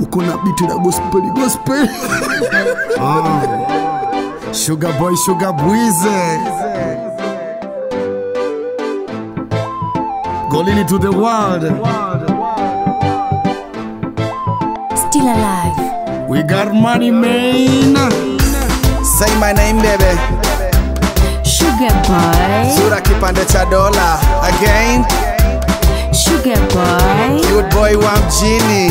uko na biti la gospel gospel Sugar boy, sugar bwize. Golini to the world. Still alive. We got money, man. Say my name baby, Sugar boy. sura kipande cha dola again, Sugar boy. cute boy wa mjini,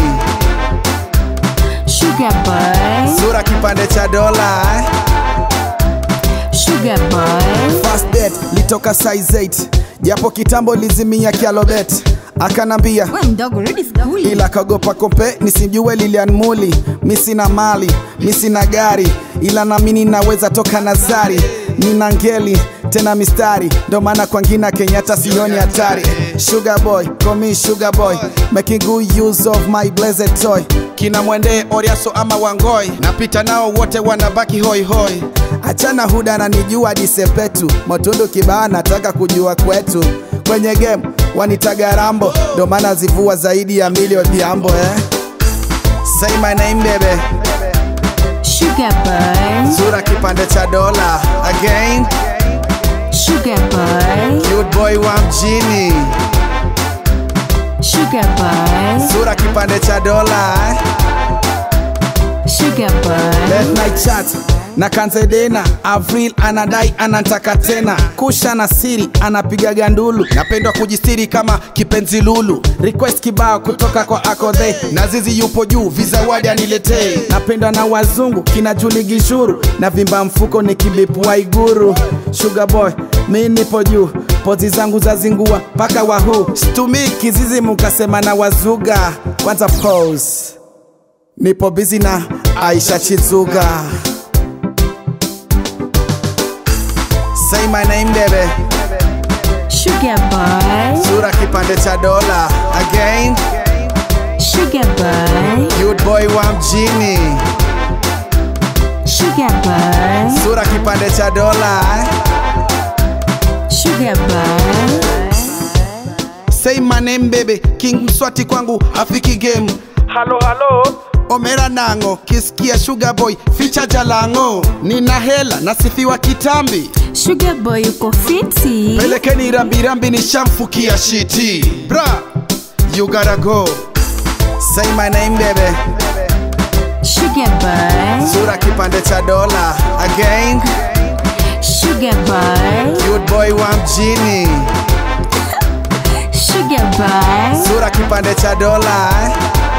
Sugar boy. sura kipande cha dola eh. Sugar boy. First date litoka size 8 japo kitambo lizimia kialobet akanambia We mdogo, rudi skuli. ila kagopa kompe nisijue Lilian Muli, mi sina mali, mi sina gari, ila nami ninaweza toka Nazari, nina ngeli tena mistari, ndo maana kwa ngina Kenyatta sioni hatari. Sugar boy, call me sugar boy, making good use of my blessed toy. Kina mwende Oriaso ama Wangoi, napita nao wote wanabaki hoi hoi. Achana huda na nijua disepetu, motundu kibaa nataka kujua kwetu kwenye game wanitaga Rambo, ndo maana zivua zaidi ya milioni jambo eh. Say my name baby, Sugar boy. sura kipande cha dola again, Sugar boy. cute boy wa mjini, Sugar boy. sura kipande cha dola eh. Sugar boy. Late night chat na Kanzedena Avril anadai anantaka tena Kusha na siri anapiga gandulu Napendwa kujistiri kama kipenzi lulu Request kibao kutoka kwa Akodhe na Zizi yupo juu vizawadi aniletee Napendwa na wazungu kina Juli Gishuru na vimba mfuko ni kibipu Waiguru Sugar boy mi nipo juu pozi zangu za zingua paka wahu stumii kizizi mukasema na wazuga kwanza pose nipo bizi na Aisha Chizuga. Say my name baby, Sugar boy. sura kipande cha dola again, Sugar boy. cute boy wa mjini, Sugar boy. sura kipande cha dola eh. Sugar boy. Say my name baby, King Mswati kwangu afiki game. Halo halo, Omera nango, kisikia Sugar boy ficha jalango. Nina hela nasifiwa kitambi, Sugar boy uko fiti. pelekeni rambirambi nishamfukia shiti. Bra, you gotta go. Say my name baby, Sugar boy. sura kipande cha dola again, Sugar boy. cute boy wa mjini, Sugar boy. sura kipande cha dola eh.